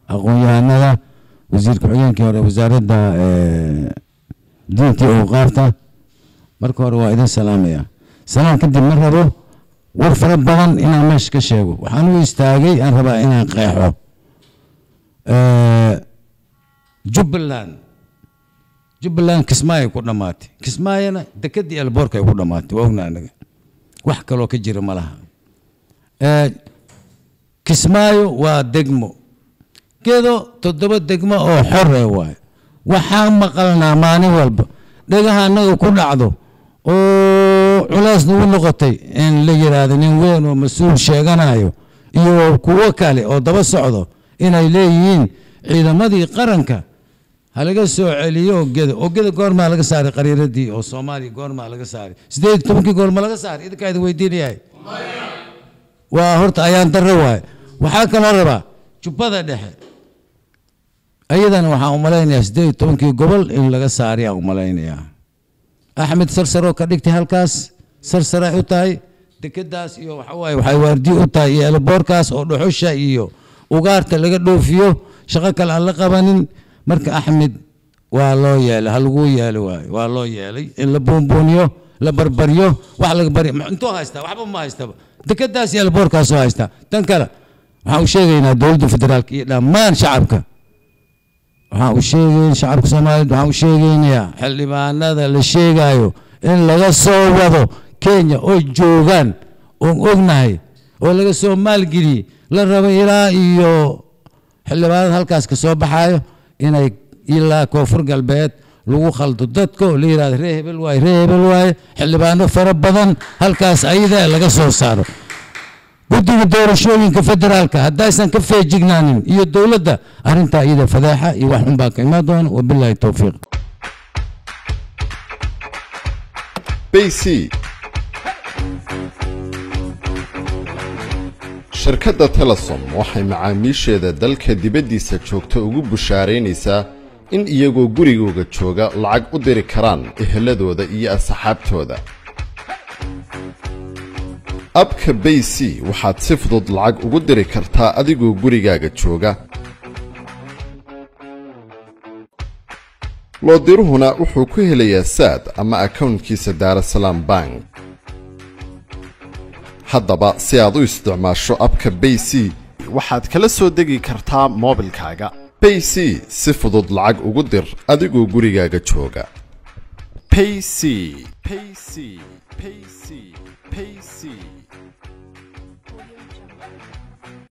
aqoon-yahanada wasiir ku-xigeenkii hore wasaaradda diinta iyo awqaafta marka hore waa idin salaamaya salaan kadib ma rabo war fara badan inaan meesha ka sheego waxaan u istaagay aan rabaa inaan qeexo jubbaland jubbaland kismaayo ku dhammaatay kismaayona dekedii elboorka ay ku dhammaatay waa ogna anaga wax kaloo ka jira ma laha kismaayo waa degmo gedo toddoba degmo oo xore waaye waxaan maqalnaa maalin walba dhagaha annaga ku dhacdo oo culays nagu noqotay in la yidhaahdo nin weyn oo mas-uul sheeganayo iyo kuwo kale oo daba socdo inay leeyihiin ciidamadii qaranka halaga soo celiyo ogeda ogeda goormaa laga saaray qariiradii oo soomaaliya goormaa laga saaray sideed tobankii goorma laga saaray idinkaa idin weydiinayahay waa horta ayaan darro waaye waxaa kaloo rabaa jubbada dhexe ayadana waxaan u malaynayaa sideed tobankii gobol in laga saaray aan u malaynayaa axmed sarsaroo ka dhigtay halkaas sarsaray u tahay dekedaas iyo waxawaaye waxay waardiye u tahay iyo elboorkaas oo dhuxusha iyo ugaarta laga dhoofiyo shaqo kale aan la qabanin marka axmed waa loo yeelay ha lagu yeelo waayo waa loo yeelay in la buunbuuniyo la barbaryo wax laga baryo intuu haystaa waxba ma haystaba dekedaas iyo elboorkaasoo haystaa tan kale waxaan u sheegaynaa dowladda federaalka iyo dhammaan shacabka waxaan u sheegayn shacabka soomaaliyeed waxaan u sheegaynayaa xildhibaanada la sheegayo in laga soo wado kenya oo joogaan oon ognahay oo laga soo maalgeliyey la rabo ilaa iyo xildhibaanada halkaas ka soo baxaayo inay ilaa koonfur galbeed lagu khaldo dadka oo la yidhahdo ree hebel waaye ree hebel waaye xildhibaano fara badan halkaas ayada laga soo saaro guddiga doorashooyinka federaalka haddaysan ka feejignaanin iyo dowladda arrintaa iyada fadeexa iyo wax xun baa ka imaan doona wabilaahi towfiiq bc shirkadda telesom waxay macaamiisheeda dalka dibaddiisa joogta ugu bushaaraynaysaa in iyagoo gurigooga jooga lacag u diri karaan eheladooda iyo asxaabtooda abka bay c waxaad si fudud lacag ugu diri kartaa adigoo gurigaaga jooga loodiruhuna wuxuu ku helayaa saad ama akownkiisa daarasalaam bank haddaba si aad u isticmaasho abka bay c waxaad kala soo degi kartaa moobilkaaga bay c si fudud lacag ugu dir adigoo gurigaaga jooga payc payc payc payc